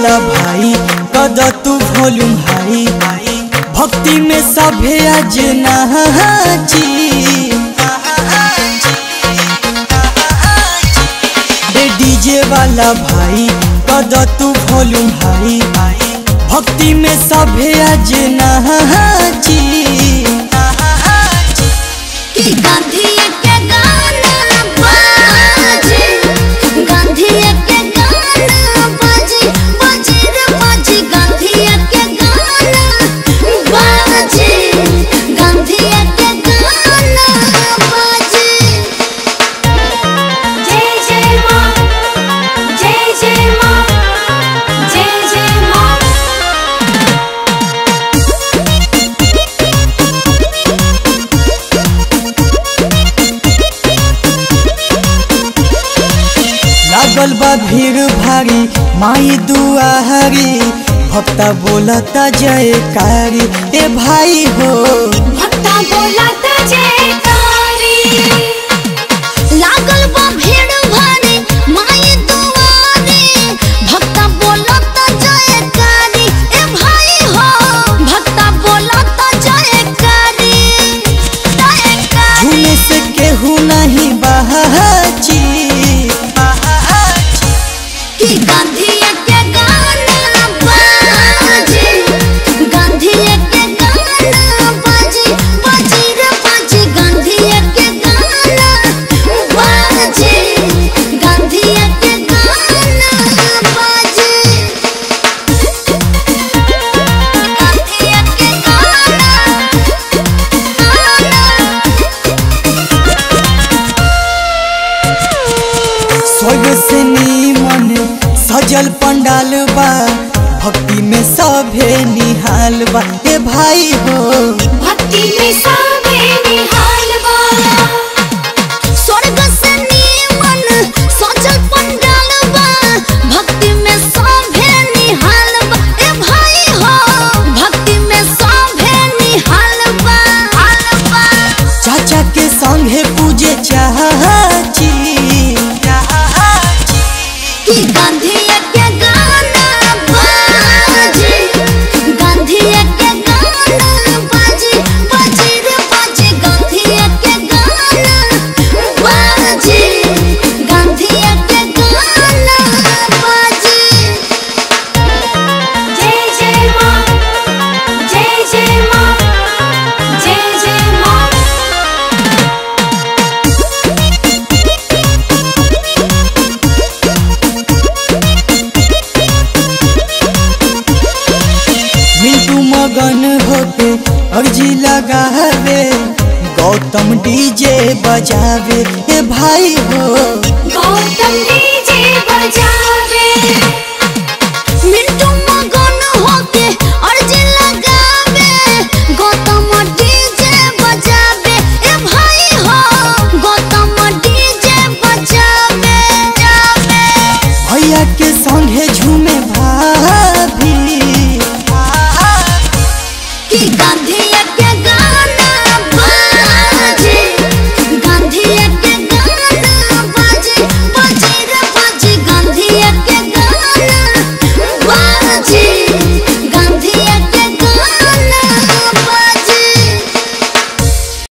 वाला भाई कद तू वॉल्यूम हाई भक्ति में सभे आज नाची ए डीजे वाला भाई कद तू वॉल्यूम हाई भक्ति में सभे आज नाची कि गांधी के गाना बाजे गांधी के गाना बाजे बाजे रे बाजे गांधी के गाना बाजे गांधी के गाना बाजे जय जय मां जय जय मां जय जय मां लागल बा भीड़ भारी माई दुआरी भक्ता बोलता जयकारी ए भाई हो भक्ता बोला त जयकारी लागल बा भीड़ भारी माई दुआरे भक्ता बोला त जयकारी ए भाई हो भक्ता बोला त जयकारी जयकारी झूमे से केहू नहीं बहाची कि गांधी के गाना बाजे गांधी के गाना बाजे बाजे रे बाजे गांधी के गाना बाजे गांधी के गाना बाजे गांधी के स्वर्ग से नीमन सजल पंडाल बा भक्ति में सभे निहाल बा ए भाई हो भक्ति में सावे निहाल बा स्वर्ग से नीमन सजल पंडाल बा भक्ति में सावे निहाल बा ए भाई हो भक्ति में सावे निहाल बा हाल बा चाचा के संगे पूजे चाची कि गांधी के गाना बाजे गांधी के गाना बाजे बाजे रे बाजे गांधी के गाना बाजे गांधी के गाना बाजे जय जय मां जय जय मां जय जय मां मिंटू मगन होके अर्जी लगावे गौतम डीजे बजावे ए भाई हो गौतम डीजे बजावे